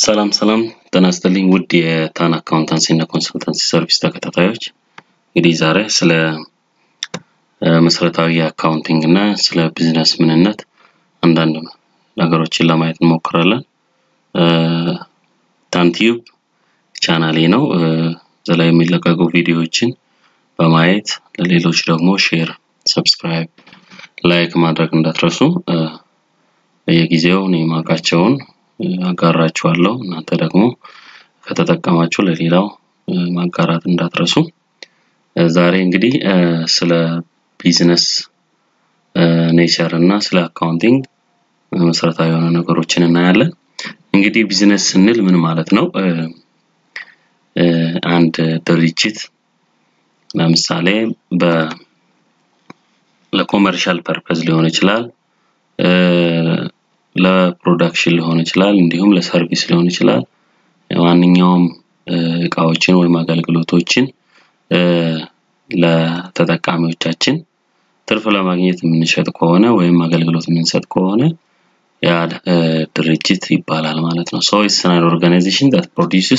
ሰላም ሰላም ጤና ይስጥልኝ ውድ የታን አካውንታንሲ እና ኮንሰልታንሲ ሰርቪስ ተከታታዮች እንግዲህ ዛሬ ስለ መሰረታዊ የአካውንቲንግ እና ስለ ቢዝነስ ምንነት አንዳንድ ነገሮችን ለማየት እንሞክራለን። ታንቲዩብ ቻናሌ ነው። እዛ ላይ የሚለቀቁ ቪዲዮዎችን በማየት ለሌሎች ደግሞ ሼር፣ ሰብስክራይብ፣ ላይክ ማድረግ እንዳትረሱ። በየጊዜው እኔ የማውቃቸውን አጋራችኋለሁ። እናንተ ደግሞ ከተጠቀማችሁ ለሌላው ማጋራት እንዳትረሱ። ዛሬ እንግዲህ ስለ ቢዝነስ ኔቸር እና ስለ አካውንቲንግ መሰረታዊ የሆነ ነገሮችን እናያለን። እንግዲህ ቢዝነስ ስንል ምን ማለት ነው? አንድ ድርጅት ለምሳሌ በ ለኮመርሻል ፐርፐዝ ሊሆን ይችላል ለፕሮዳክሽን ሊሆን ይችላል እንዲሁም ለሰርቪስ ሊሆን ይችላል። ማንኛውም እቃዎችን ወይም አገልግሎቶችን ለተጠቃሚዎቻችን ትርፍ ለማግኘት የምንሸጥ ከሆነ ወይም አገልግሎት የምንሰጥ ከሆነ ያ ድርጅት ይባላል ማለት ነው። ሶ ኢትስ አን ኦርጋናይዜሽን ዛት ፕሮዲውስስ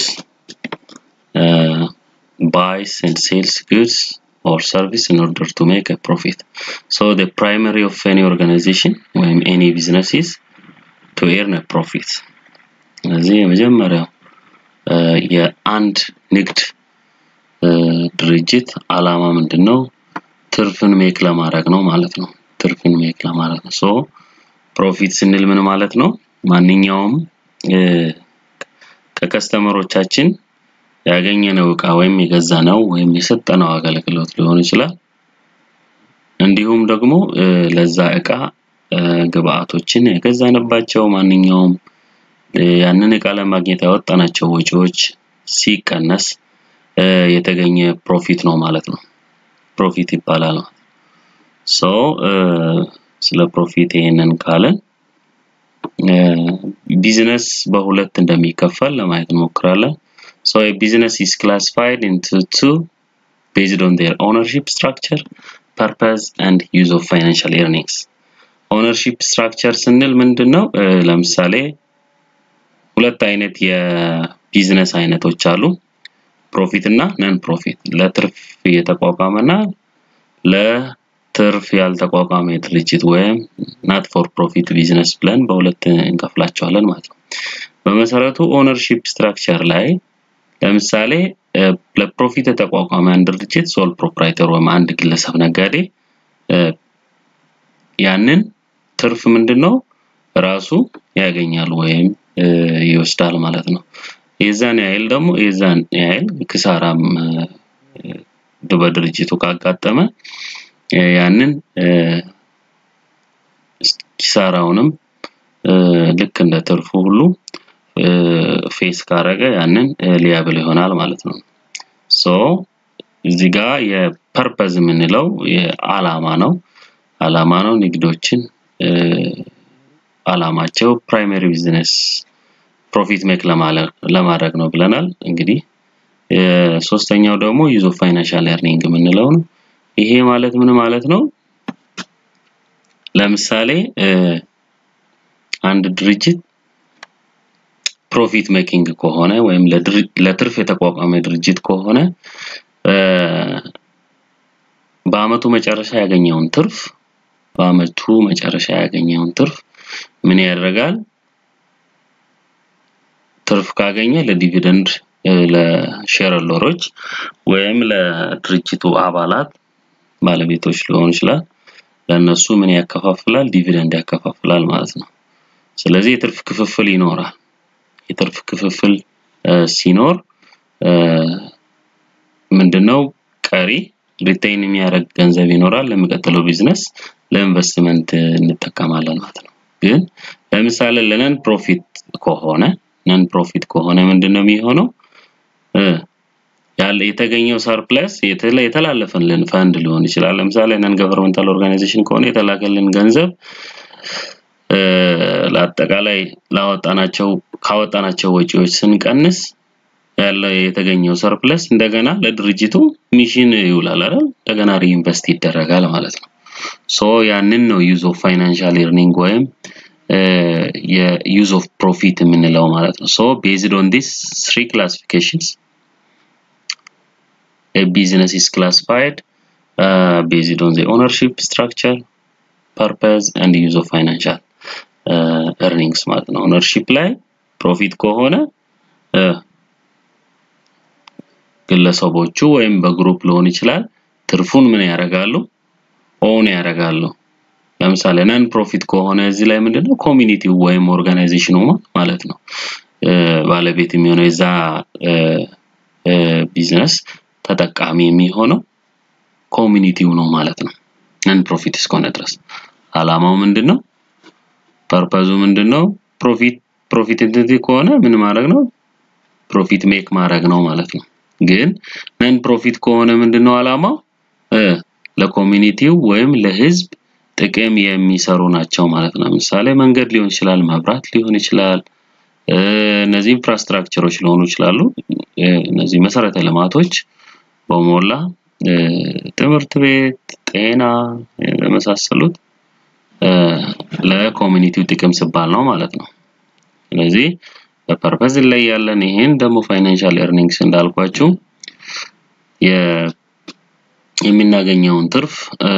buys and sells goods or service in order to make a profit. So the primary of any organization ወይም any business is to earn a profit. ስለዚህ የመጀመሪያው የአንድ ንግድ ድርጅት አላማ ምንድን ነው? ትርፍን ሜክ ለማድረግ ነው ማለት ነው። ትርፍን ሜክ ለማድረግ ነው። ሶ ፕሮፊት ስንል ምን ማለት ነው? ማንኛውም ከከስተመሮቻችን ያገኘነው እቃ ወይም የገዛነው ወይም የሰጠነው አገልግሎት ሊሆን ይችላል። እንዲሁም ደግሞ ለዛ እቃ ግብአቶችን የገዛንባቸው ማንኛውም ያንን እቃ ለማግኘት ያወጣናቸው ወጪዎች ሲቀነስ የተገኘ ፕሮፊት ነው ማለት ነው። ፕሮፊት ይባላል። ሶ ስለ ፕሮፊት ይሄንን ካለን ቢዝነስ በሁለት እንደሚከፈል ለማየት እንሞክራለን። So a business is classified into two based on their ownership structure, purpose and use of financial earnings. ኦነርሺፕ ስትራክቸር ስንል ምንድን ነው? ለምሳሌ ሁለት አይነት የቢዝነስ አይነቶች አሉ። ፕሮፊት እና ነን ፕሮፊት። ለትርፍ የተቋቋመ እና ለትርፍ ያልተቋቋመ ድርጅት ወይም ናት ፎር ፕሮፊት ቢዝነስ ብለን በሁለት እንከፍላቸዋለን ማለት ነው። በመሰረቱ ኦነርሺፕ ስትራክቸር ላይ ለምሳሌ ለፕሮፊት የተቋቋመ አንድ ድርጅት ሶል ፕሮፕራይተር ወይም አንድ ግለሰብ ነጋዴ ያንን ትርፍ ምንድን ነው ራሱ ያገኛል ወይም ይወስዳል ማለት ነው። የዛን ያህል ደግሞ የዛን ያህል ክሳራም በድርጅቱ ካጋጠመ ያንን ኪሳራውንም ልክ እንደ ትርፉ ሁሉ ፌስ ካረገ ያንን ሊያብል ይሆናል ማለት ነው። ሶ እዚህ ጋር የፐርፐዝ የምንለው የዓላማ ነው። ዓላማ ነው ንግዶችን ዓላማቸው ፕራይመሪ ቢዝነስ ፕሮፊት ሜክ ለማድረግ ነው ብለናል። እንግዲህ ሶስተኛው ደግሞ ዩዝ ኦፍ ፋይናንሻል ኤርኒንግ የምንለው ነው። ይሄ ማለት ምን ማለት ነው? ለምሳሌ አንድ ድርጅት ፕሮፊት ሜኪንግ ከሆነ ወይም ለትርፍ የተቋቋመ ድርጅት ከሆነ በአመቱ መጨረሻ ያገኘውን ትርፍ በአመቱ መጨረሻ ያገኘውን ትርፍ ምን ያደርጋል? ትርፍ ካገኘ ለዲቪደንድ ለሼርሆልደሮች ወይም ለድርጅቱ አባላት ባለቤቶች ሊሆን ይችላል ለእነሱ ምን ያከፋፍላል? ዲቪደንድ ያከፋፍላል ማለት ነው። ስለዚህ የትርፍ ክፍፍል ይኖራል። የትርፍ ክፍፍል ሲኖር ምንድነው ቀሪ ሪቴይን የሚያደርግ ገንዘብ ይኖራል። ለሚቀጥለው ቢዝነስ ለኢንቨስትመንት እንጠቀማለን ማለት ነው። ግን ለምሳሌ ለነን ፕሮፊት ከሆነ ነን ፕሮፊት ከሆነ ምንድነው የሚሆነው? ያለ የተገኘው ሰርፕለስ የተላለፈልን ፈንድ ሊሆን ይችላል። ለምሳሌ ነን ገቨርንመንታል ኦርጋናይዜሽን ከሆነ የተላከልን ገንዘብ ለአጠቃላይ ላወጣናቸው ካወጣናቸው ወጪዎች ስንቀንስ ያለው የተገኘው ሰርፕለስ እንደገና ለድርጅቱ ሚሽን ይውላል አይደል? እንደገና ሪኢንቨስት ይደረጋል ማለት ነው። ሶ ያንን ነው ዩዝ ኦፍ ፋይናንሻል ኤርኒንግ ወይም የዩዝ ኦፍ ፕሮፊት የምንለው ማለት ነው። ሶ ቤዝድ ኦን ዲስ ትሪ ክላሲፊኬሽንስ a business is classified uh, based on the ownership structure purpose and use of financial uh, earnings ማለት ነው ኦነርሺፕ ላይ ፕሮፊት ከሆነ ግለሰቦቹ ወይም በግሩፕ ሊሆን ይችላል ትርፉን ምን ያደርጋሉ ኦን ያደርጋሉ ለምሳሌ ነን ፕሮፊት ከሆነ እዚህ ላይ ምንድነው ኮሚኒቲው ወይም ኦርጋናይዜሽኑ ማለት ነው ባለቤት የሚሆነው የዛ ቢዝነስ ተጠቃሚ የሚሆነው ኮሚኒቲው ነው ማለት ነው ነን ፕሮፊት እስከሆነ ድረስ አላማው ምንድነው ፐርፐዙ ምንድነው ፕሮፊት ፕሮፊት ኢንቲቲ ከሆነ ምን ማድረግ ነው ፕሮፊት ሜክ ማድረግ ነው ማለት ነው ግን ነን ፕሮፊት ከሆነ ምንድነው አላማው ለኮሚኒቲው ወይም ለህዝብ ጥቅም የሚሰሩ ናቸው ማለት ነው ለምሳሌ መንገድ ሊሆን ይችላል መብራት ሊሆን ይችላል እነዚህ ኢንፍራስትራክቸሮች ሊሆኑ ይችላሉ እነዚህ መሰረተ ልማቶች በሞላ ትምህርት ቤት ጤና የመሳሰሉት ለኮሚኒቲው ጥቅም ሲባል ነው ማለት ነው ስለዚህ በፐርፐዝ ላይ ያለን ይሄን ደግሞ ፋይናንሻል ኤርኒንግስ እንዳልኳችሁ የምናገኘውን ትርፍ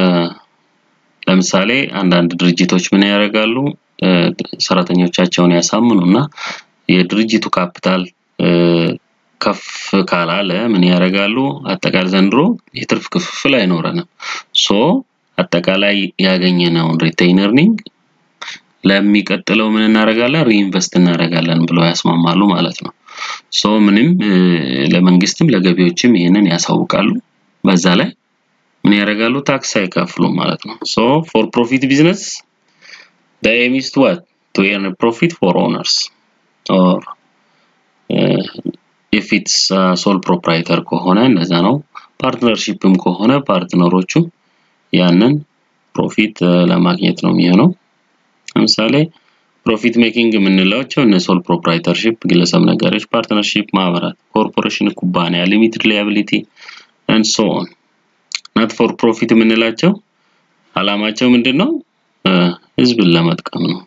ለምሳሌ አንዳንድ ድርጅቶች ምን ያደርጋሉ ሰራተኞቻቸውን ያሳምኑና የድርጅቱ ካፒታል ከፍ ካላለ ምን ያደርጋሉ አጠቃላይ ዘንድሮ የትርፍ ክፍፍል አይኖረንም ሶ አጠቃላይ ያገኘነውን ሪቴይን ኤርኒንግ ለሚቀጥለው ምን እናደርጋለን ሪኢንቨስት እናደርጋለን ብለው ያስማማሉ ማለት ነው ሶ ምንም ለመንግስትም ለገቢዎችም ይህንን ያሳውቃሉ በዛ ላይ ምን ያደርጋሉ ታክስ አይከፍሉም ማለት ነው ሶ ፎር ፕሮፊት ቢዝነስ the aim is to what to earn a profit for owners or uh, if it's uh, sole proprietor ከሆነ እንደዛ ነው ፓርትነርሺፕም ከሆነ ፓርትነሮቹ ያንን ፕሮፊት ለማግኘት ነው የሚሆነው ለምሳሌ ፕሮፊት ሜኪንግ የምንላቸው እነ ሶል ፕሮፕራይተርሺፕ ግለሰብ ነጋዴዎች ፓርትነርሺፕ ማህበራት ኮርፖሬሽን ኩባንያ ሊሚትድ ሊያቢሊቲ and so on ናት ፎር ፕሮፊት የምንላቸው አላማቸው ምንድን ነው ህዝብን ለመጥቀም ነው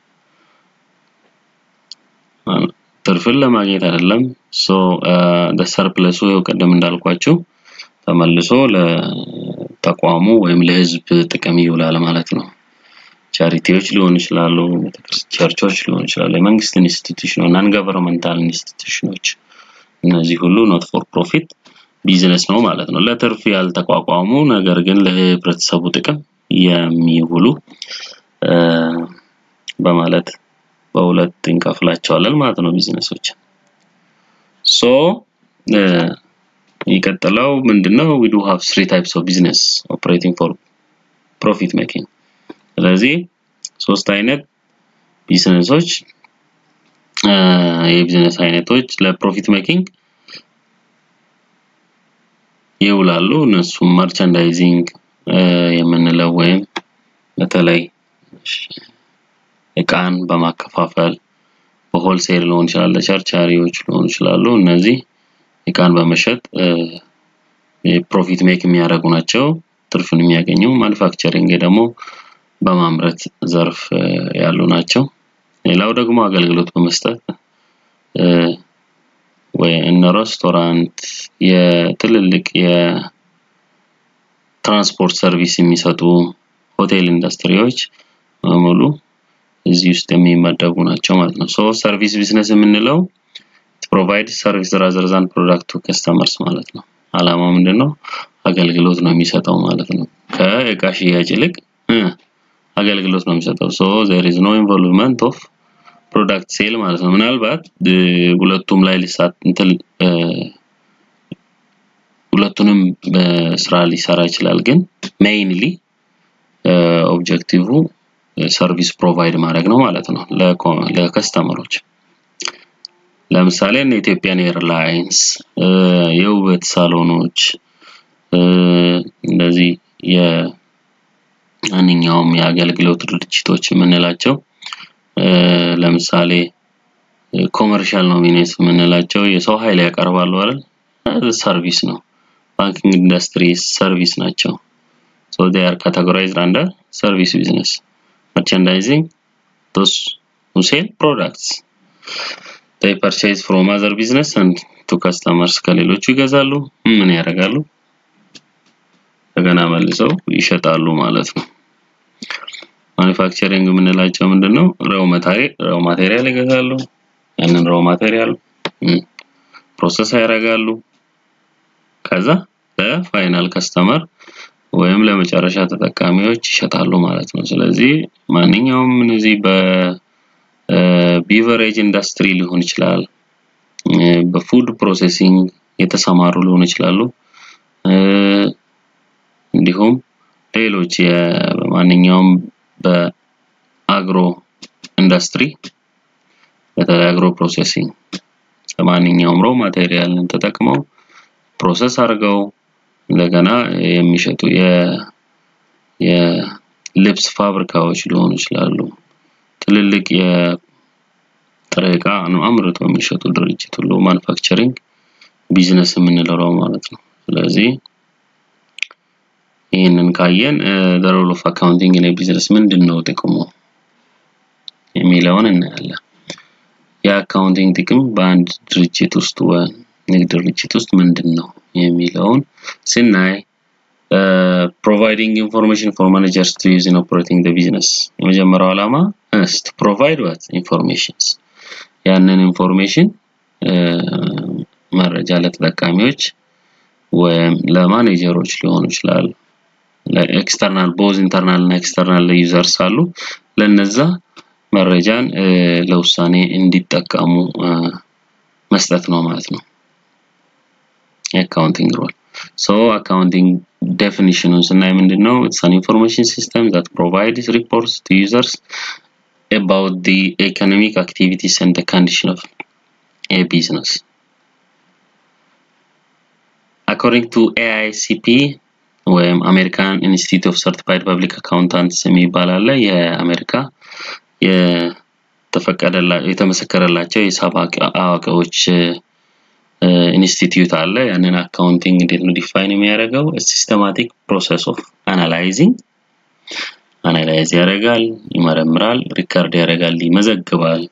ትርፍን ለማግኘት አይደለም ሶ ሰርፕለሱ ቅድም እንዳልኳችሁ ተመልሶ ለተቋሙ ወይም ለህዝብ ጥቅም ይውላል ማለት ነው ቻሪቲዎች ሊሆኑ ይችላሉ ቸርቾች ሊሆኑ ይችላሉ የመንግስት ኢንስቲትዩሽኖች ናን ገቨርንመንታል ኢንስቲትዩሽኖች እነዚህ ሁሉ ኖት ፎር ፕሮፊት ቢዝነስ ነው ማለት ነው ለትርፍ ያልተቋቋሙ ነገር ግን ለህብረተሰቡ ጥቅም የሚውሉ በማለት በሁለት እንከፍላቸዋለን ማለት ነው ቢዝነሶች ሶ የሚቀጥለው ምንድነው we do have three types of business operating for profit making ስለዚህ ሶስት አይነት ቢዝነሶች የቢዝነስ አይነቶች ለፕሮፊት ሜኪንግ ይውላሉ እነሱም መርቻንዳይዚንግ የምንለው ወይም በተለይ እቃን በማከፋፈል በሆልሴል ሊሆን ይችላል ለቸርቻሪዎች ሊሆኑ ይችላሉ እነዚህ እቃን በመሸጥ ፕሮፊት ሜክ የሚያደርጉ ናቸው ትርፍን የሚያገኙ ማኑፋክቸሪንግ ደግሞ በማምረት ዘርፍ ያሉ ናቸው ሌላው ደግሞ አገልግሎት በመስጠት ወይ እነ ሬስቶራንት የትልልቅ የትራንስፖርት ሰርቪስ የሚሰጡ ሆቴል ኢንዱስትሪዎች በሙሉ እዚህ ውስጥ የሚመደቡ ናቸው ማለት ነው ሶ ሰርቪስ ቢዝነስ የምንለው ፕሮቫይድ ሰርቪስ ራዘር ዛን ፕሮዳክት ቱ ከስተመርስ ማለት ነው አላማው ምንድነው አገልግሎት ነው የሚሰጠው ማለት ነው ከእቃ ሽያጭ ይልቅ አገልግሎት ነው የሚሰጠው ሶ there is no involvement of ፕሮዳክት ሴል ማለት ነው ምናልባት ሁለቱም ላይ ሊሳት እንትን ሁለቱንም ስራ ሊሰራ ይችላል ግን ሜይንሊ ኦብጀክቲቭ ሰርቪስ ፕሮቫይድ ማድረግ ነው ማለት ነው ለከስተመሮች ለምሳሌ እነ ኢትዮጵያን ኤርላይንስ የውበት ሳሎኖች እንደዚህ የማንኛውም የአገልግሎት ድርጅቶች የምንላቸው ለምሳሌ ኮመርሻል ኖሚኔስ የምንላቸው የሰው ኃይል ያቀርባሉ አይደል ሰርቪስ ነው ባንኪንግ ኢንዱስትሪ ሰርቪስ ናቸው so they are categorized under service business merchandising those who sell products they purchase from other business and to customers ከሌሎቹ ይገዛሉ ምን ያደርጋሉ እንደገና መልሰው ይሸጣሉ ማለት ነው ማኒፋክቸሪንግ የምንላቸው ምንድነው ራው ማቴሪያል ራው ማቴሪያል ይገዛሉ ያንን ራው ማቴሪያል ፕሮሰስ ያደርጋሉ ከዛ ለፋይናል ከስተመር ወይም ለመጨረሻ ተጠቃሚዎች ይሸጣሉ ማለት ነው ስለዚህ ማንኛውም እነዚህ በቢቨሬጅ ኢንዱስትሪ ሊሆን ይችላል በፉድ ፕሮሴሲንግ የተሰማሩ ሊሆኑ ይችላሉ እንዲሁም ሌሎች ማንኛውም በአግሮ ኢንዱስትሪ በተለይ አግሮ ፕሮሴሲንግ ለማንኛውም ሮ ማቴሪያልን ተጠቅመው ፕሮሰስ አድርገው እንደገና የሚሸጡ የልብስ ፋብሪካዎች ሊሆኑ ይችላሉ ትልልቅ የጥሬ ዕቃ አምርተው የሚሸጡ ድርጅት ሁሉ ማኑፋክቸሪንግ ቢዝነስ የምንለው ማለት ነው ስለዚህ ይህንን ካየን ሮል ኦፍ አካውንቲንግ ኢን ቢዝነስ ምንድን ነው ጥቅሙ የሚለውን እናያለን የአካውንቲንግ ጥቅም በአንድ ድርጅት ውስጥ ንግድ ድርጅት ውስጥ ምንድን ነው የሚለውን ስናይ ፕሮቫይዲንግ ኢንፎርሜሽን ፎር ማኔጀርስ ቱ ዩዝ ኢን ኦፕሬቲንግ ዘ ቢዝነስ የመጀመሪያው ዓላማ ስ ቱ ፕሮቫይድ ዋት ኢንፎርሜሽንስ ያንን ኢንፎርሜሽን መረጃ ለተጠቃሚዎች ወይም ለማኔጀሮች ሊሆኑ ይችላል ለኤክስተርናል ቦዝ ኢንተርናል እና ኤክስተርናል ዩዘርስ አሉ ለነዛ መረጃን ለውሳኔ እንዲጠቀሙ መስጠት ነው ማለት ነው የአካውንቲንግ ሮል ሶ አካውንቲንግ ዴፊኒሽኑን ስናይ ምንድን ነው ኢትስ አን ኢንፎርሜሽን ሲስተም ዛት ፕሮቫይድስ ሪፖርትስ ቱ ዩዘርስ about the economic activities and the condition of a business according to AICP ወይም አሜሪካን ኢንስቲትዩት ኦፍ ሰርቲፋይድ ፐብሊክ አካውንታንትስ የሚባል አለ የአሜሪካ የተመሰከረላቸው የሂሳብ አዋቂዎች ኢንስቲትዩት አለ ያንን አካውንቲንግ እንዴት ነው ዲፋይን የሚያደርገው ሲስተማቲክ ፕሮሰስ ኦፍ አናላይዚንግ አናላይዝ ያደርጋል ይመረምራል ሪካርድ ያደርጋል ይመዘግባል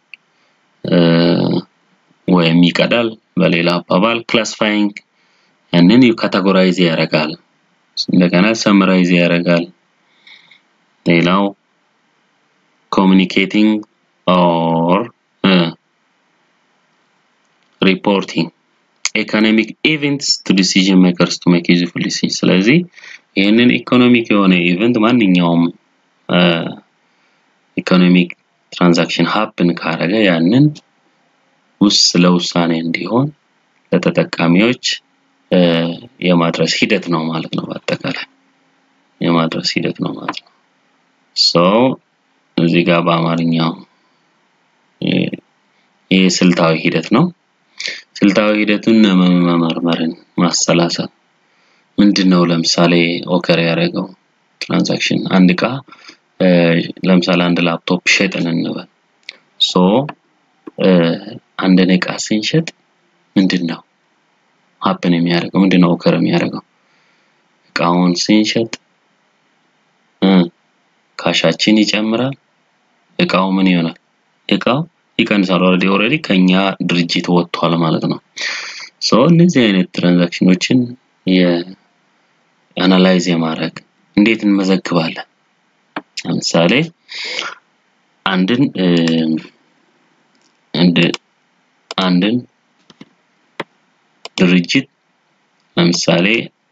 ወይም ይቀዳል በሌላ አባባል ክላሲፋይንግ ያንን ካቴጎራይዝ ያደርጋል እንደገና ሰምራይዝ ያደርጋል ሌላው ኮሚኒኬቲንግ ኦር ሪፖርቲንግ ኢኮኖሚክ ኢቨንትስ ቱ ዲሲዥን ሜከርስ ቱ ሜክ ዩዝፉል ዲሲዥን ስለዚህ ይህንን ኢኮኖሚክ የሆነ ኢቨንት ማንኛውም ኢኮኖሚክ ትራንዛክሽን ሀፕን ካረገ ያንን ውስጥ ለውሳኔ እንዲሆን ለተጠቃሚዎች የማድረስ ሂደት ነው ማለት ነው በአጠቃላይ የማድረስ ሂደት ነው ማለት ነው ሶ እዚህ ጋር በአማርኛው ይህ ስልታዊ ሂደት ነው ስልታዊ ሂደቱን መመርመርን ማሰላሰል ምንድን ነው ለምሳሌ ኦከር ያደረገው ትራንዛክሽን አንድ እቃ ለምሳሌ አንድ ላፕቶፕ ሸጥን እንበል ሶ አንድን እቃ ስንሸጥ ምንድን ነው ሀፕን የሚያደርገው ምንድን ነው ኦከር የሚያደርገው እቃውን ስንሸጥ ካሻችን ይጨምራል እቃው ምን ይሆናል እቃው ይቀንሳል ኦልሬዲ ኦልሬዲ ከኛ ድርጅት ወጥቷል ማለት ነው ሶ እነዚህ አይነት ትራንዛክሽኖችን የአናላይዝ የማድረግ እንዴት እንመዘግባለን ለምሳሌ አንድን እንደ አንድን ድርጅት ለምሳሌ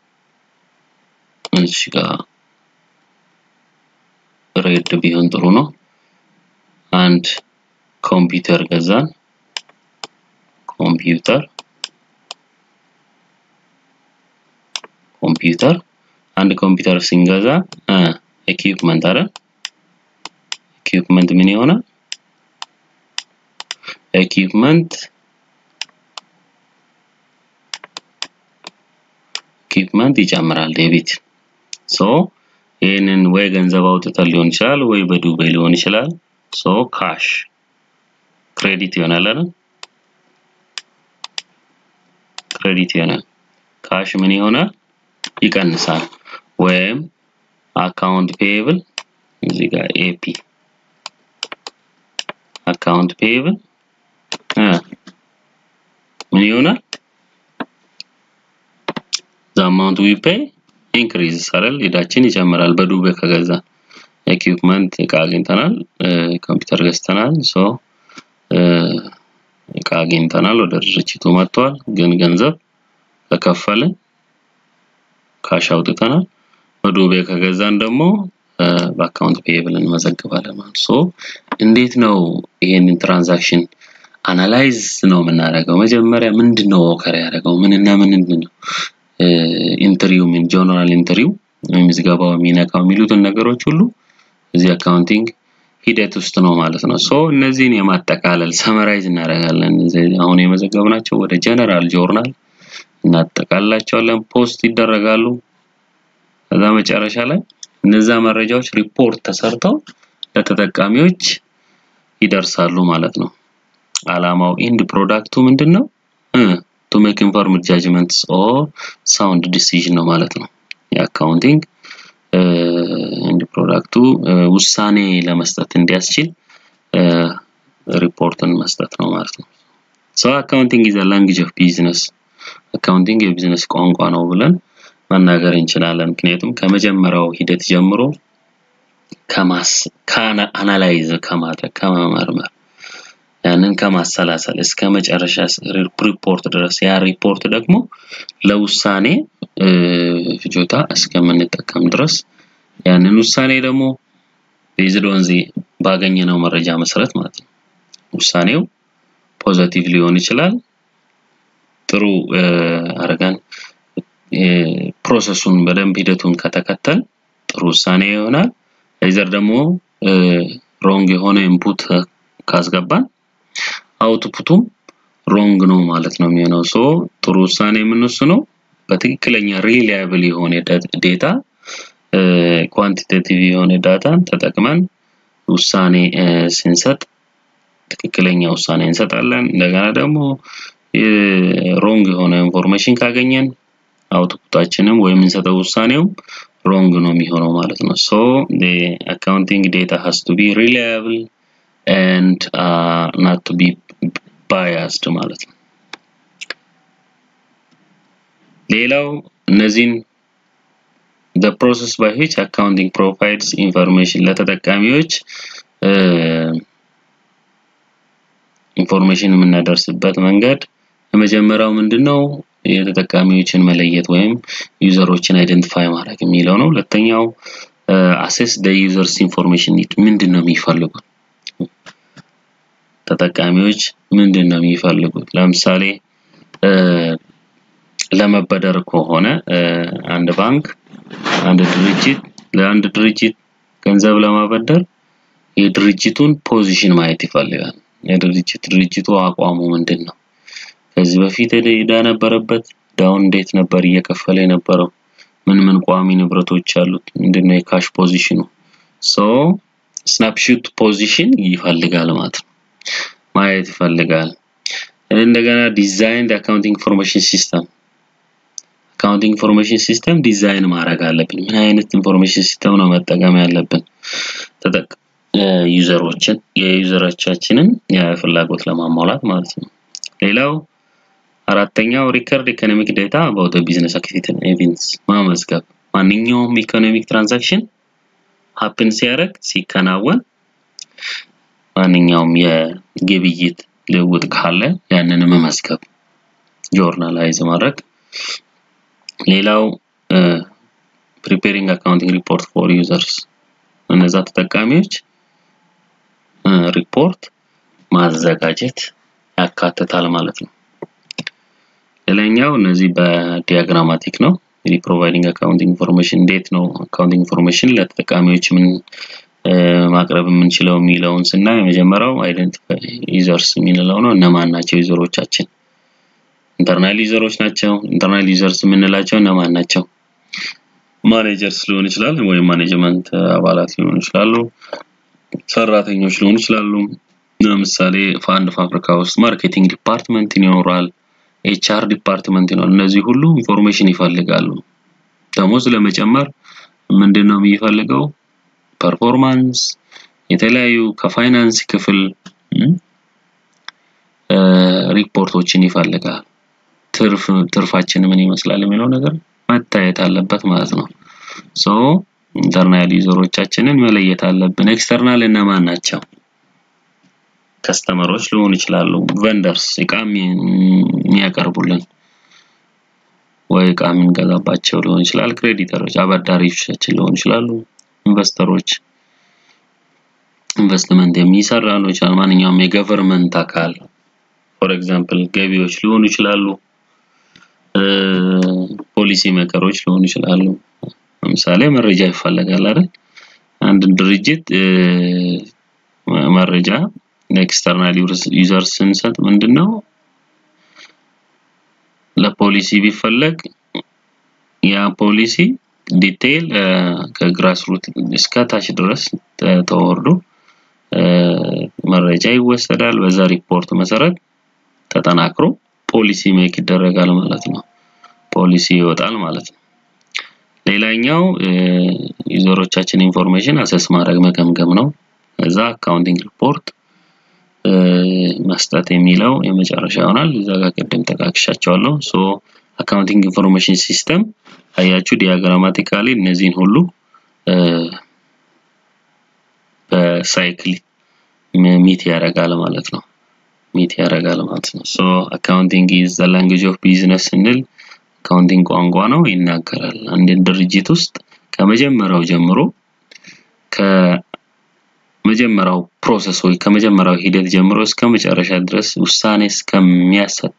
እዚህ ጋር ሬድ ቢሆን ጥሩ ነው አንድ ኮምፒውተር ገዛን ኮምፒውተር ኮምፒውተር አንድ ኮምፒውተር ስንገዛ ኢኩዊፕመንት አይደል ኢኩዊፕመንት ምን ይሆናል ኢኩዊፕመንት ኢኩዊፕመንት ይጨምራል ዴቢት ሶ ይህንን ወይ ገንዘብ አውጥተን ሊሆን ይችላል ወይ በዱቤ ሊሆን ይችላል ሶ ካሽ ክሬዲት ይሆናል አይደል ክሬዲት ይሆናል ካሽ ምን ይሆናል ይቀንሳል ወይም አካውንት ፔየብል እዚህ ጋር ኤፒ አካውንት ፔየብል ምን ይሆናል the amount we pay increases አይደል ሄዳችን ይጨምራል በዱቤ ከገዛ ኤኩፕመንት እቃ አግኝተናል ኮምፒውተር ገዝተናል ሶ እቃ አግኝተናል ወደ ድርጅቱ መጥቷል ግን ገንዘብ ከከፈልን ካሽ አውጥተናል በዱቤ ከገዛን ደግሞ በአካውንት ፔየብል እንመዘግባለን ማለት ሶ እንዴት ነው ይሄንን ትራንዛክሽን አናላይዝ ነው የምናደርገው መጀመሪያ ምንድን ነው ኦከር ያደረገው ምንና ምንድን ነው ኢንትሪው ምን ጆርናል ኢንትሪው ምዝገባው የሚነካው የሚሉትን ነገሮች ሁሉ እዚህ አካውንቲንግ ሂደት ውስጥ ነው ማለት ነው ሶ እነዚህን የማጠቃለል ሰመራይዝ እናደርጋለን አሁን የመዘገብናቸው ወደ ጀነራል ጆርናል እናጠቃልላቸዋለን ፖስት ይደረጋሉ ከዛ መጨረሻ ላይ እነዛ መረጃዎች ሪፖርት ተሰርተው ለተጠቃሚዎች ይደርሳሉ ማለት ነው አላማው ኢንድ ፕሮዳክቱ ምንድነው ቱ ሜክ ኢንፎርምድ ጃጅመንትስ ኦር ሳውንድ ዲሲዥን ነው ማለት ነው የአካውንቲንግ ኢንድ ፕሮዳክቱ ውሳኔ ለመስጠት እንዲያስችል ሪፖርትን መስጠት ነው ማለት ነው ሶ አካውንቲንግ ኢዝ ላንጉጅ ኦፍ ቢዝነስ አካውንቲንግ የቢዝነስ ቋንቋ ነው ብለን መናገር እንችላለን ምክንያቱም ከመጀመሪያው ሂደት ጀምሮ ከማስ ከአናላይዝ ከማድረግ ከመመርመር ያንን ከማሰላሰል እስከ መጨረሻ ሪፖርት ድረስ ያ ሪፖርት ደግሞ ለውሳኔ ፍጆታ እስከምንጠቀም ድረስ ያንን ውሳኔ ደግሞ ቤዝድ ኦን ባገኘነው መረጃ መሰረት ማለት ነው ውሳኔው ፖዘቲቭ ሊሆን ይችላል ጥሩ አረጋን ፕሮሰሱን በደንብ ሂደቱን ከተከተል ጥሩ ውሳኔ ይሆናል አይዘር ደግሞ ሮንግ የሆነ ኢንፑት ካስገባን አውትፑቱም ሮንግ ነው ማለት ነው የሚሆነው ሶ ጥሩ ውሳኔ የምንወስነው በትክክለኛ ሪላያብል የሆነ ዴታ ኳንቲቴቲቭ የሆነ ዳታን ተጠቅመን ውሳኔ ስንሰጥ ትክክለኛ ውሳኔ እንሰጣለን እንደገና ደግሞ ሮንግ የሆነ ኢንፎርሜሽን ካገኘን አውትፑታችንም ወይም የምንሰጠው ውሳኔውም ሮንግ ነው የሚሆነው ማለት ነው ሶ አካውንቲንግ ዴታ has to be reliable and uh, not to be biased ማለት ነው ሌላው እነዚህን the process by which accounting provides information ለተጠቃሚዎች ኢንፎርሜሽን የምናደርስበት መንገድ የመጀመሪያው ምንድነው የተጠቃሚዎችን መለየት ወይም ዩዘሮችን አይደንቲፋይ ማድረግ የሚለው ነው ሁለተኛው አሴስ ደ ዩዘርስ ኢንፎርሜሽን ኒድ ምንድን ነው የሚፈልጉት ተጠቃሚዎች ምንድን ነው የሚፈልጉት ለምሳሌ ለመበደር ከሆነ አንድ ባንክ አንድ ድርጅት ለአንድ ድርጅት ገንዘብ ለማበደር የድርጅቱን ፖዚሽን ማየት ይፈልጋል የድርጅት ድርጅቱ አቋሙ ምንድን ነው ከዚህ በፊት ዕዳ ነበረበት ዳውን እንዴት ነበር እየከፈለ የነበረው ምን ምን ቋሚ ንብረቶች አሉት ምንድነው የካሽ ፖዚሽኑ ሶ ስናፕሹት ፖዚሽን ይፈልጋል ማለት ነው ማየት ይፈልጋል እንደገና ዲዛይን አካውንቲንግ ኢንፎርሜሽን ሲስተም አካውንቲንግ ኢንፎርሜሽን ሲስተም ዲዛይን ማድረግ አለብን ምን አይነት ኢንፎርሜሽን ሲስተም ነው መጠቀም ያለብን ተጠቅ ዩዘሮችን የዩዘሮቻችንን የፍላጎት ለማሟላት ማለት ነው ሌላው አራተኛው ሪከርድ ኢኮኖሚክ ዴታ አባውት ቢዝነስ አክቲቪቲ ኢቨንትስ ማመዝገብ ማንኛውም ኢኮኖሚክ ትራንዛክሽን ሀፕን ሲያደርግ ሲከናወን ማንኛውም የግብይት ልውውጥ ካለ ያንን መመዝገብ ጆርናላይዝ ማድረግ ሌላው ፕሪፔሪንግ አካውንቲንግ ሪፖርት ፎር ዩዘርስ እነዛ ተጠቃሚዎች ሪፖርት ማዘጋጀት ያካትታል ማለት ነው ሌላኛው እነዚህ በዲያግራማቲክ ነው እንግዲህ ፕሮቫይዲንግ አካውንቲንግ ኢንፎርሜሽን እንዴት ነው አካውንቲንግ ኢንፎርሜሽን ለተጠቃሚዎች ምን ማቅረብ የምንችለው የሚለውን ስናይ የመጀመሪያው አይደንቲፋይ ዩዘርስ የሚንለው ነው እነማን ናቸው ዩዘሮቻችን ኢንተርናል ዩዘሮች ናቸው ኢንተርናል ዩዘርስ የምንላቸው እነማን ናቸው ማኔጀርስ ሊሆን ይችላል ወይም ማኔጅመንት አባላት ሊሆኑ ይችላሉ ሰራተኞች ሊሆኑ ይችላሉ ለምሳሌ በአንድ ፋብሪካ ውስጥ ማርኬቲንግ ዲፓርትመንት ይኖራል ኤችአር ዲፓርትመንት ይኖራል እነዚህ ሁሉ ኢንፎርሜሽን ይፈልጋሉ ደሞዝ ለመጨመር ምንድነው የሚፈልገው ፐርፎርማንስ የተለያዩ ከፋይናንስ ክፍል ሪፖርቶችን ይፈልጋል። ትርፍ ትርፋችን ምን ይመስላል የሚለው ነገር መታየት አለበት ማለት ነው። ሶ ኢንተርናል ዩዘሮቻችንን መለየት አለብን። ኤክስተርናል እነማን ናቸው? ከስተመሮች ሊሆኑ ይችላሉ። ቨንደርስ እቃ የሚያቀርቡልን ወይ እቃ የምንገዛባቸው ሊሆን ይችላል። ክሬዲተሮች አበዳሪዎቻችን ሊሆኑ ይችላሉ። ኢንቨስተሮች ኢንቨስትመንት የሚሰራ ነው ይችላል። ማንኛውም የገቨርንመንት አካል ፎር ኤግዛምፕል ገቢዎች ሊሆኑ ይችላሉ። ፖሊሲ ሜከሮች ሊሆኑ ይችላሉ። ለምሳሌ መረጃ ይፈለጋል አይደል? አንድ ድርጅት መረጃ ለኤክስተርናል ዩዘር ስንሰጥ ምንድነው ለፖሊሲ ቢፈለግ ያ ፖሊሲ ዲቴይል ከግራስ ሩት እስከ ታች ድረስ ተወርዶ መረጃ ይወሰዳል። በዛ ሪፖርት መሰረት ተጠናክሮ ፖሊሲ ሜክ ይደረጋል ማለት ነው። ፖሊሲ ይወጣል ማለት ነው። ሌላኛው ዩዘሮቻችን ኢንፎርሜሽን አሰስ ማድረግ መገምገም ነው። ከዛ አካውንቲንግ ሪፖርት መስጠት የሚለው የመጨረሻ ይሆናል። እዛ ጋር ቅድም ጠቃቅሻቸዋለሁ። ሶ አካውንቲንግ ኢንፎርሜሽን ሲስተም አያችሁ ዲያግራማቲካሊ እነዚህን ሁሉ በሳይክል ሚት ያደርጋል ማለት ነው። ሚት ያደርጋል ማለት ነው። ሶ አካውንቲንግ ኢዝ ዘ ላንጉዌጅ ኦፍ ቢዝነስ ስንል አካውንቲንግ ቋንቋ ነው ይናገራል። አንድን ድርጅት ውስጥ ከመጀመሪያው ጀምሮ ከመጀመሪያው ፕሮሰስ ወይ ከመጀመሪያው ሂደት ጀምሮ እስከ መጨረሻ ድረስ ውሳኔ እስከሚያሰጥ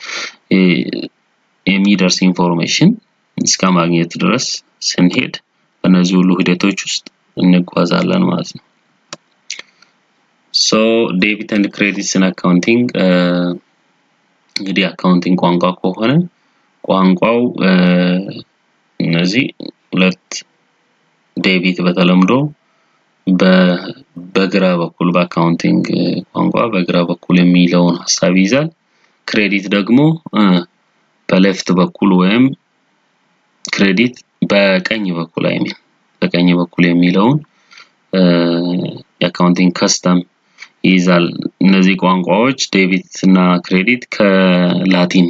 የሚደርስ ኢንፎርሜሽን እስከ ማግኘት ድረስ ስንሄድ በእነዚህ ሁሉ ሂደቶች ውስጥ እንጓዛለን ማለት ነው። ሶ ዴቢት ኤንድ ክሬዲትስን አካውንቲንግ እንግዲህ አካውንቲንግ ቋንቋ ከሆነ ቋንቋው እነዚህ ሁለት ዴቢት በተለምዶ በግራ በኩል በአካውንቲንግ ቋንቋ በግራ በኩል የሚለውን ሀሳብ ይይዛል። ክሬዲት ደግሞ በሌፍት በኩል ወይም ክሬዲት በቀኝ በኩል አይሚን በቀኝ በኩል የሚለውን የአካውንቲንግ ከስተም ይይዛል። እነዚህ ቋንቋዎች ዴቢት እና ክሬዲት ከላቲን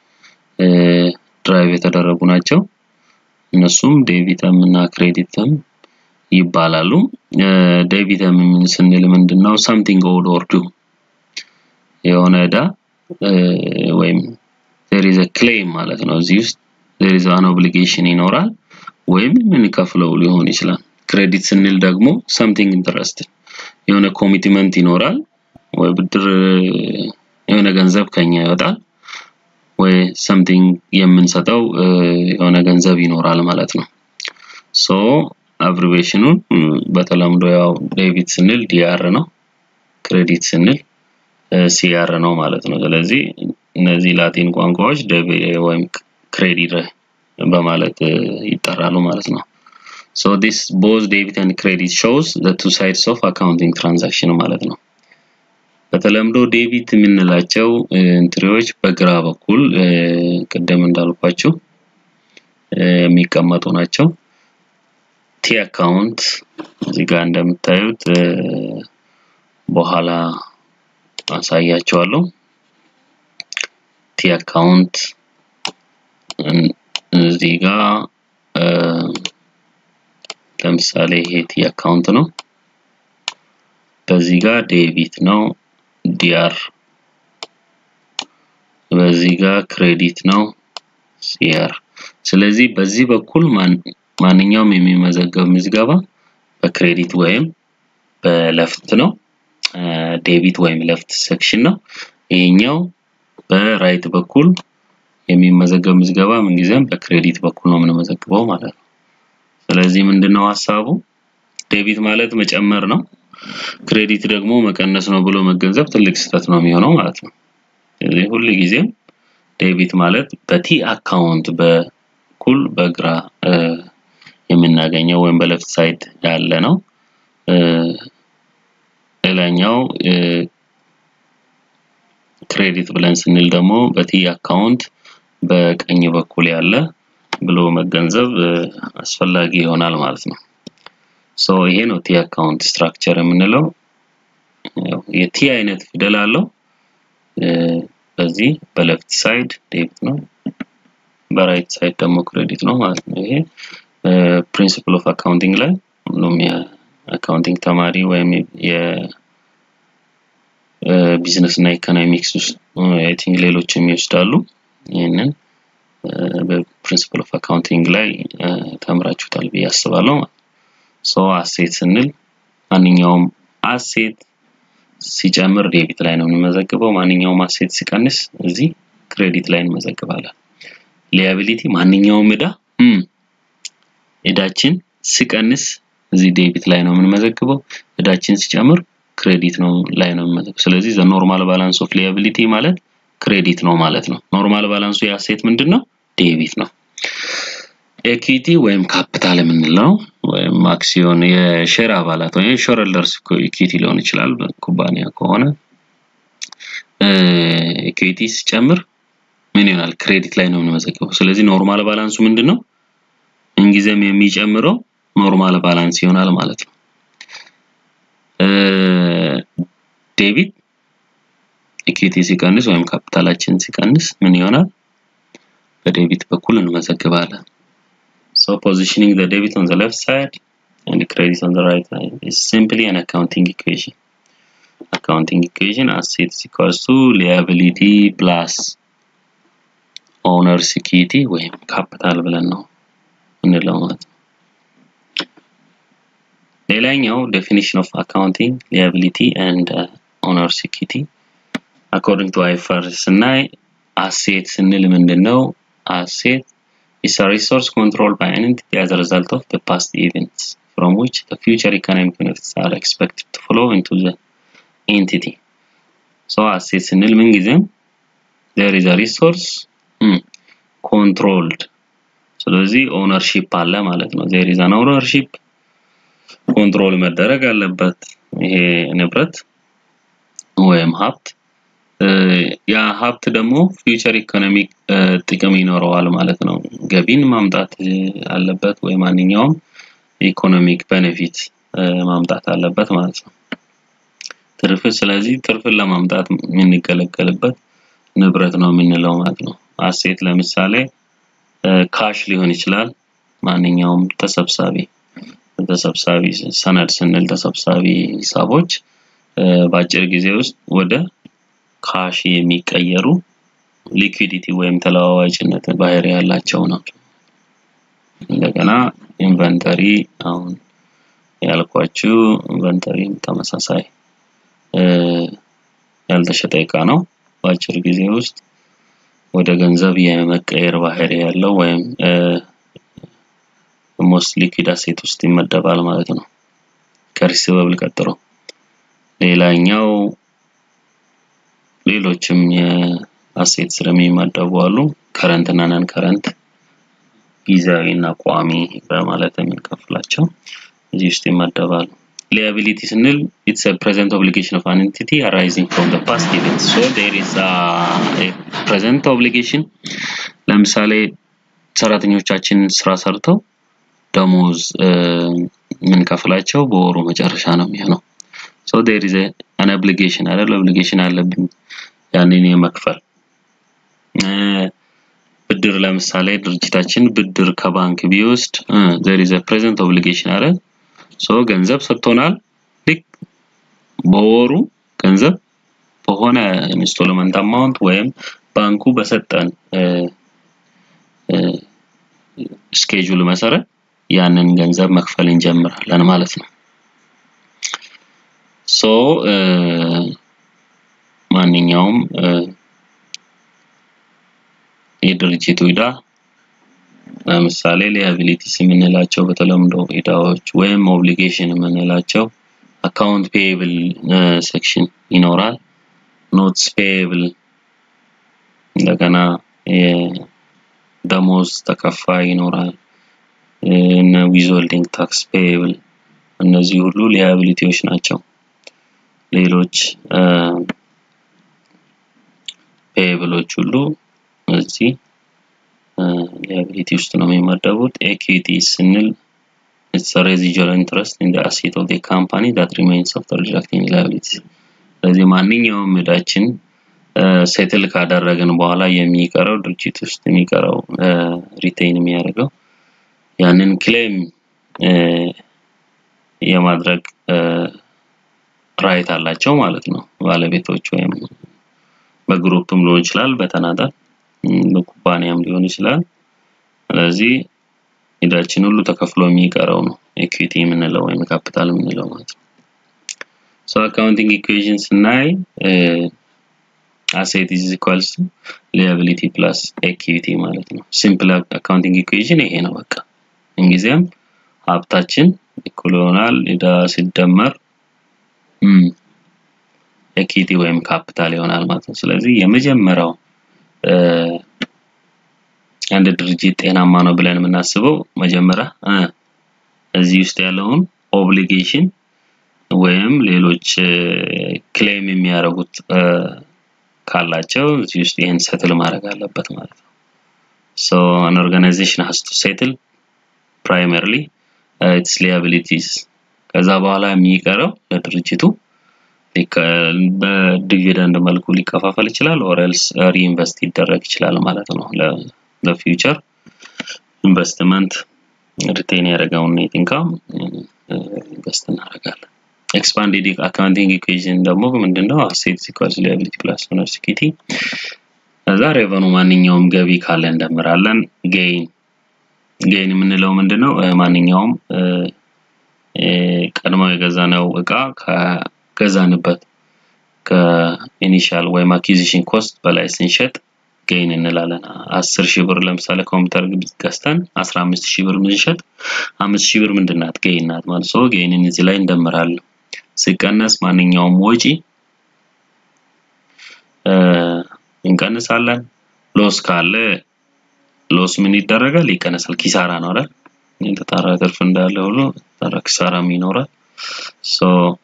ድራይቭ የተደረጉ ናቸው። እነሱም ዴቢተም እና ክሬዲተም ይባላሉ። ዴቢተም ስንል ምንድነው? ሳምቲንግ ኦድ ኦር ዱ የሆነ እዳ ወይም there is a claim ማለት ነው። እዚህ ውስጥ there is an obligation ይኖራል ወይም የምንከፍለው ሊሆን ይችላል። ክሬዲት ስንል ደግሞ something interest የሆነ ኮሚትመንት ይኖራል ወይ ብድር የሆነ ገንዘብ ከኛ ይወጣል ወይ ሰምቲንግ የምንሰጠው የሆነ ገንዘብ ይኖራል ማለት ነው። ሶ አብሪቬሽኑን በተለምዶ ያው ዴቢት ስንል ዲአር ነው፣ ክሬዲት ስንል ሲአር ነው ማለት ነው። ስለዚህ እነዚህ ላቲን ቋንቋዎች ወይም ክሬዲት በማለት ይጠራሉ ማለት ነው። ሶ ዲስ ቦዝ ዴቢት ኤንድ ክሬዲት ሾውስ ዘ ቱ ሳይድስ ኦፍ አካውንቲንግ ትራንዛክሽን ማለት ነው። በተለምዶ ዴቢት የምንላቸው እንትሪዎች በግራ በኩል ቅድም እንዳልኳችሁ የሚቀመጡ ናቸው። ቲ አካውንት እዚህ ጋር እንደምታዩት በኋላ አሳያቸዋለሁ። ቲ አካውንት እዚህ ጋር ለምሳሌ ይሄ ቲ አካውንት ነው። በዚህ ጋር ዴቢት ነው ዲአር በዚህ ጋር ክሬዲት ነው ሲአር። ስለዚህ በዚህ በኩል ማንኛውም የሚመዘገብ ምዝገባ በክሬዲት ወይም በለፍት ነው። ዴቢት ወይም ለፍት ሴክሽን ነው። ይሄኛው በራይት በኩል የሚመዘገብ ምዝገባ ምንጊዜም በክሬዲት በኩል ነው የምንመዘግበው ማለት ነው። ስለዚህ ምንድነው ሀሳቡ? ዴቢት ማለት መጨመር ነው። ክሬዲት ደግሞ መቀነስ ነው ብሎ መገንዘብ ትልቅ ስህተት ነው የሚሆነው ማለት ነው። ስለዚህ ሁል ጊዜም ዴቢት ማለት በቲ አካውንት በኩል በግራ የምናገኘው ወይም በሌፍት ሳይድ ያለ ነው። ሌላኛው ክሬዲት ብለን ስንል ደግሞ በቲ አካውንት በቀኝ በኩል ያለ ብሎ መገንዘብ አስፈላጊ ይሆናል ማለት ነው። ሶ ይሄ ነው ቲ አካውንት ስትራክቸር የምንለው። የቲ አይነት ፊደል አለው። በዚህ በሌፍት ሳይድ ዴቢት ነው፣ በራይት ሳይድ ደግሞ ክሬዲት ነው ማለት ነው። ይሄ ፕሪንሲፕል ኦፍ አካውንቲንግ ላይ ሁሉም የአካውንቲንግ ተማሪ ወይም የቢዝነስ እና ኢኮኖሚክስ ውስጥ አይ ቲንክ ሌሎችም ይወስዳሉ። ይህንን በፕሪንሲፕል ኦፍ አካውንቲንግ ላይ ተምራችሁታል ብዬ አስባለሁ። ሶ አሴት ስንል ማንኛውም አሴት ሲጨምር ዴቢት ላይ ነው የምንመዘግበው። ማንኛውም አሴት ሲቀንስ እዚህ ክሬዲት ላይ እንመዘግባለን። ሊያቢሊቲ ማንኛውም እዳ እዳችን ሲቀንስ እዚህ ዴቢት ላይ ነው የምንመዘግበው። እዳችን ሲጨምር ክሬዲት ነው ላይ ነው የምንመዘግበው። ስለዚህ ዘ ኖርማል ባላንስ ኦፍ ሊያቢሊቲ ማለት ክሬዲት ነው ማለት ነው። ኖርማል ባላንሱ የአሴት ምንድን ነው? ዴቢት ነው። ኤኩዊቲ ወይም ካፒታል የምንለው ወይም አክሲዮን የሼር አባላት ወይም ሼር ሆልደርስ ኢኩዊቲ ሊሆን ይችላል ኩባንያ ከሆነ ኢኩዊቲ ሲጨምር ምን ይሆናል? ክሬዲት ላይ ነው የምንመዘግበው። ስለዚህ ኖርማል ባላንሱ ምንድን ነው? ምንጊዜም የሚጨምረው ኖርማል ባላንስ ይሆናል ማለት ነው። ዴቢት ኢኩዊቲ ሲቀንስ ወይም ካፒታላችን ሲቀንስ ምን ይሆናል? በዴቢት በኩል እንመዘግባለን። So positioning the debit on the left side and the credit on the right side is simply an accounting equation. Accounting equation assets equals to liability plus owner's equity ወይም ካፒታል ብለን ነው እንለው ማለት ነው። ሌላኛው definition of accounting liability and uh, owner's equity according to IFRS ስናይ አሴት ስንል ምንድን ነው? አሴት is a resource controlled by an entity as a result of the past events from which the future economic benefits are expected to flow into the entity. So asset ስንል ምን ጊዜም there is a resource hmm, controlled ስለዚህ ኦነርሺፕ አለ ማለት ነው። there is an ownership ኮንትሮል መደረግ አለበት ይሄ ንብረት ወይም ሀብት ያ ሀብት ደግሞ ፊውቸር ኢኮኖሚክ ጥቅም ይኖረዋል ማለት ነው። ገቢን ማምጣት አለበት ወይ ማንኛውም ኢኮኖሚክ ቤኔፊት ማምጣት አለበት ማለት ነው። ትርፍ ስለዚህ ትርፍን ለማምጣት የምንገለገልበት ንብረት ነው የምንለው ማለት ነው። አሴት ለምሳሌ ካሽ ሊሆን ይችላል። ማንኛውም ተሰብሳቢ ተሰብሳቢ ሰነድ ስንል ተሰብሳቢ ሂሳቦች በአጭር ጊዜ ውስጥ ወደ ካሽ የሚቀየሩ ሊኩዊዲቲ ወይም ተለዋዋጭነት ባህሪ ያላቸው ናቸው። እንደገና ኢንቨንተሪ አሁን ያልኳችሁ ኢንቨንተሪም ተመሳሳይ ያልተሸጠ እቃ ነው። በአጭር ጊዜ ውስጥ ወደ ገንዘብ የመቀየር ባህሪ ያለው ወይም ሞስት ሊኩዊድ አሴት ውስጥ ይመደባል ማለት ነው። ከሪሲቨብል ቀጥሎ ሌላኛው ሌሎችም የአሴት ስር የሚመደቡ አሉ። ከረንት እና ነን ከረንት ጊዜያዊ እና ቋሚ በማለት የምንከፍላቸው እዚህ ውስጥ ይመደባሉ። ሊያቢሊቲ ስንል ኢትስ a present obligation of an entity arising from the past event. So there is a, a present obligation ለምሳሌ ሰራተኞቻችን ስራ ሰርተው ደሞዝ የምንከፍላቸው በወሩ መጨረሻ ነው የሚሆነው። ሶ ዴር ኢዝ አን ኦብሊጌሽን አይደል? ኦብሊጌሽን አለብኝ ያንን የመክፈል ብድር ለምሳሌ ድርጅታችን ብድር ከባንክ ቢወስድ ዜር ኢዝ ፕሬዘንት ኦብሊጌሽን አይደል? ሶ ገንዘብ ሰጥቶናል። ልክ በወሩ ገንዘብ በሆነ ኢንስቶልመንት አማውንት ወይም ባንኩ በሰጠን ስኬጁል መሰረት ያንን ገንዘብ መክፈል እንጀምራለን ማለት ነው። ሶ ማንኛውም የድርጅቱ ዕዳ ለምሳሌ ሊያቢሊቲስ የምንላቸው በተለምዶ ዕዳዎች ወይም ኦብሊጌሽን የምንላቸው አካውንት ፔየብል ሴክሽን ይኖራል። ኖትስ ፔየብል እንደገና የደሞዝ ተከፋይ ይኖራል። እነ ዊዝሆልዲንግ ታክስ ፔየብል እነዚህ ሁሉ ሊያቢሊቲዎች ናቸው። ሌሎች ፔየብሎች ሁሉ እዚህ ሊያቢሊቲ ውስጥ ነው የሚመደቡት። ኤኩዊቲ ስንል it's a residual interest in the asset of the company that remains after deducting liabilities ስለዚህ ማንኛውም ዕዳችን ሴትል ካደረግን በኋላ የሚቀረው ድርጅት ውስጥ የሚቀረው ሪቴይን የሚያደርገው ያንን ክሌም የማድረግ ራይት አላቸው ማለት ነው ባለቤቶች ወይም በግሩፕም ሊሆን ይችላል በተናጠል በኩባንያም ሊሆን ይችላል ስለዚህ ዕዳችን ሁሉ ተከፍሎ የሚቀረው ነው ኢኩዊቲ የምንለው ወይም ካፒታል የምንለው ማለት ነው ሶ አካውንቲንግ ኢኩዌሽን ስናይ አሴት ኢዝ ኢኳልስ ቱ ሊያቢሊቲ ፕላስ ኢኩዊቲ ማለት ነው ሲምፕል አካውንቲንግ ኢኩዌሽን ይሄ ነው በቃ እንጊዜም ሀብታችን እኩል ይሆናል ዕዳ ሲደመር ኢኩዊቲ ወይም ካፒታል ይሆናል ማለት ነው ስለዚህ የመጀመሪያው አንድ ድርጅት ጤናማ ነው ብለን የምናስበው መጀመሪያ እዚህ ውስጥ ያለውን ኦብሊጌሽን ወይም ሌሎች ክሌም የሚያደርጉት ካላቸው እዚህ ውስጥ ይህን ሰትል ማድረግ አለበት ማለት ነው ሶ አን ኦርጋናይዜሽን ሃስ ቱ ሴትል ፕራይመርሊ ኢትስ ሊያቢሊቲስ ከዛ በኋላ የሚቀረው ለድርጅቱ በዲቪደንድ መልኩ ሊከፋፈል ይችላል ኦር ኤልስ ሪኢንቨስት ይደረግ ይችላል ማለት ነው ለፊውቸር ኢንቨስትመንት ሪቴን ያደረገውን ኔት ኢንካም ኢንቨስት እናደርጋለን ኤክስፓንድድ አካውንቲንግ ኢኩዌሽን ደግሞ ምንድነው አሴት ኢኳልስ ሊያቢሊቲ ፕላስ ኦነር ኢኩዊቲ ከዛ ሬቨኑ ማንኛውም ገቢ ካለ እንደምራለን ጌይን ጌይን የምንለው ምንድነው ማንኛውም ቀድመው የገዛነው እቃ ከገዛንበት ከኢኒሻል ወይም አኪዚሽን ኮስት በላይ ስንሸጥ ጌይን እንላለን አስር ሺህ ብር ለምሳሌ ኮምፒውተር ገዝተን አስራ አምስት ሺህ ብር ምንሸጥ አምስት ሺህ ብር ምንድናት ጌይን ናት ማለት ሰው ጌይንን እዚህ ላይ እንደምራለን ሲቀነስ ማንኛውም ወጪ እንቀንሳለን ሎስ ካለ ሎስ ምን ይደረጋል ይቀነሳል ኪሳራ ነው አይደል የተጣራ ትርፍ እንዳለ ሁሉ የተጣራ ኪሳራም ይኖራል ሶ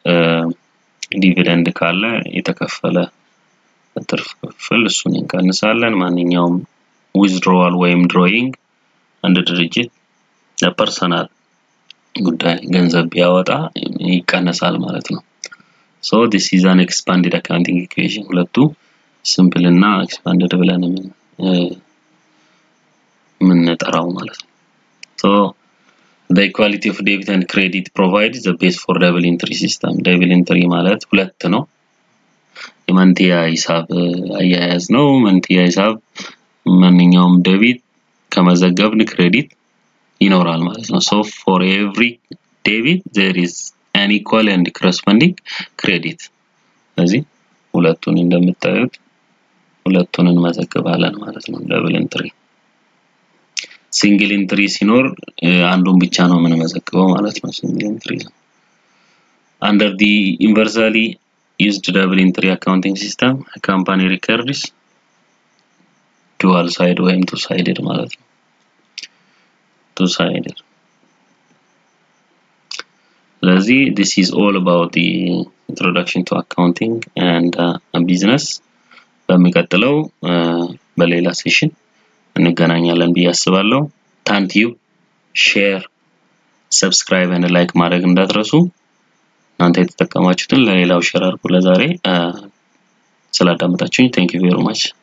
ዲቪደንድ ካለ የተከፈለ ትርፍ ክፍል እሱን እንቀንሳለን ማንኛውም ዊዝድሮዋል ወይም ድሮይንግ አንድ ድርጅት ለፐርሰናል ጉዳይ ገንዘብ ቢያወጣ ይቀነሳል ማለት ነው ሶ ዲስ ኢዝ አን ኤክስፓንድድ አካውንቲንግ ኢኩዌሽን ሁለቱ ሲምፕል እና ኤክስፓንድድ ብለን የምንጠራው ማለት ነው ሶ the equality of debit and credit provides the base for double entry system double entry ማለት ሁለት ነው የመንትያ ሂሳብ አያያዝ ነው መንትያ ሂሳብ ማንኛውም ደቢት ከመዘገብን ክሬዲት ይኖራል ማለት ነው ሶ ፎር ኤቭሪ ዴቢት ዜር ኢዝ አን ኢኳል ኤንድ ኮረስፖንዲንግ ክሬዲት ስለዚህ ሁለቱን እንደምታዩት ሁለቱን እንመዘግባለን ማለት ነው ደብል ኢንትሪ ሲንግል ኢንትሪ ሲኖር አንዱን ብቻ ነው የምንመዘግበው ማለት ነው ሲንግል ኢንትሪ under the universally used double entry accounting system a company records dual side ወይም two sided ማለት ነው two sided ስለዚህ this is all about the introduction to accounting and uh, business በሚቀጥለው በሌላ ሴሽን እንገናኛለን ብዬ አስባለሁ ታንቲዩ ሼር ሰብስክራይብ እና ላይክ ማድረግ እንዳትረሱ እናንተ የተጠቀማችሁትን ለሌላው ሼር አድርጉ ለዛሬ ስላዳመጣችሁኝ ቴንክ ዩ ቬሪ ማች